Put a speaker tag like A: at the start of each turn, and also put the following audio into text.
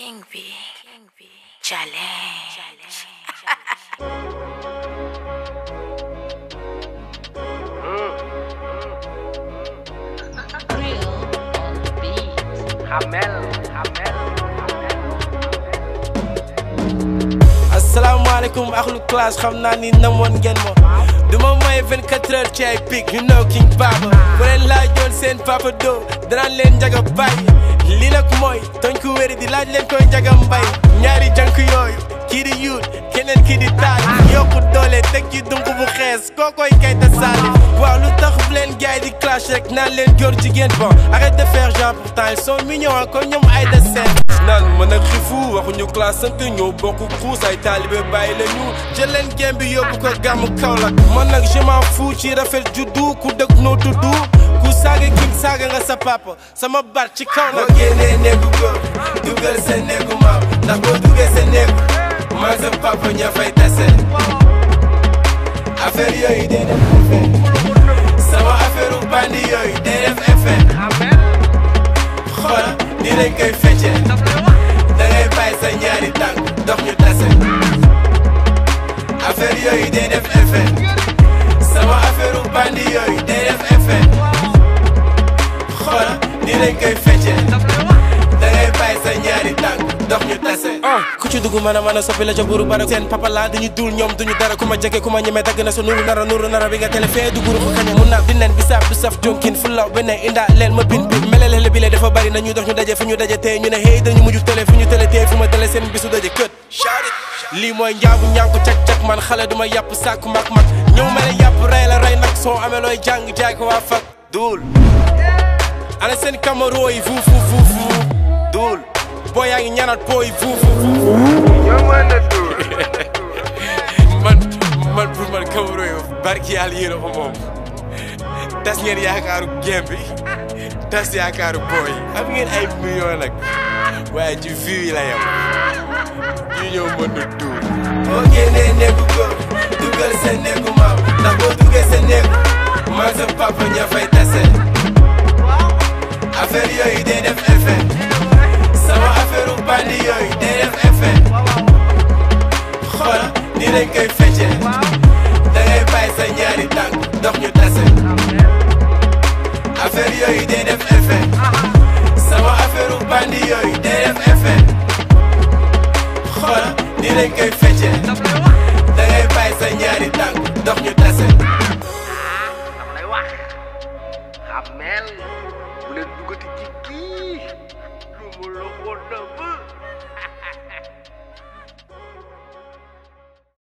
A: King B. King B. Challenge.
B: Real on the beat.
C: Hamel, Hamel,
D: asalaamaaleykum axlu classe xam naa ni namoon ngeen ma duma may 24 heures ci ay pic you know King Baba bu leen laajoon seen papa do danaan leen njaga bàyyi lii nag mooy toñ ku wéri di laaj leen koy njaga mbay ñaari jank yooyu kii di yuut keneen kii di taal yokku doole teg ci dunk bu xees kookoy kay ta saali waaw lu tax bu leen gaay di clash rek naan leen góor jigéen bon arrête de faire genre pourtant ils sont mignons comme ñoom ay de seen naan mën ak xifu waxuñu classe sant ñoo bokk xuus ay taalibe bàyyi la ñu jël leen gém bi yóbbu ko gàmmu Kaolack man nag je m'en fous ci rafet juddu ku dëkk noo tuddu ku saaga king saaga nga sa papa sama bar ci kaw nag boo génnee néegu góor dugal sa néegu maam ndax boo duggee sa néegu maag sa papa ña fay tase affaire yooyu day def effet sama affaire u bandi yooyu day def effet xoola ni lañ koy feccee da ngay bàyyi sa ñaari tànk dox ñu tase affaire yooyu day def effet sama affaire u bandi yooyu day def effet xoola ni lañ koy feccee da ngay bàyyi sa ñaari tànk dox ñu tase ku ci dugg mën a mën a soppi la ca buru bara seen papa laa dañu dul ñoom duñu dara ku ma jege ku ma ñemee dagg na sa nuru nara nuru nara bi nga télé fee du guru ko kaña mun naa di nen bi saab du saf jonkin fu law beneen indaa leen ma bin bin melelele bi le dafa bari na ñu dox ñu daje fu ñu daje tey ñu ne hey dañu mujj télé fu ñu télé tey fu ma télé seen bisu daje kët lii mooy njaabu ñànku cak-cak man xale duma yàpp sàkku mag mag ñëw mel ne yàpp rey la rey nag soo amee looy jàng jaay ko waa fak duul ana seen camaro yi fu fu fu fu duul boo yaa ngi ñaanal po yi fu fu fu man man pour man camaro yi barki yàlla yéen a ko moom tas ngeen yaakaaru gem bi tas yaakaaru booy am ngeen ay millions nag waaye ci vie yi la yem ñu ñëw mën na duul boo génnee néegu góor dugal sa néegu maam ndax boo duggee sa néegu maag sa papa ña fay tase affaire yooyu day def effet sama affaire u bandi yooyu day def effet xoola ni lañ koy feccee da ngay bàyyi sa ñaari tànk dox ñu tase affaire yooyu day def effet sama affaire u bandi yooyu day def effet xoola ni lañ koy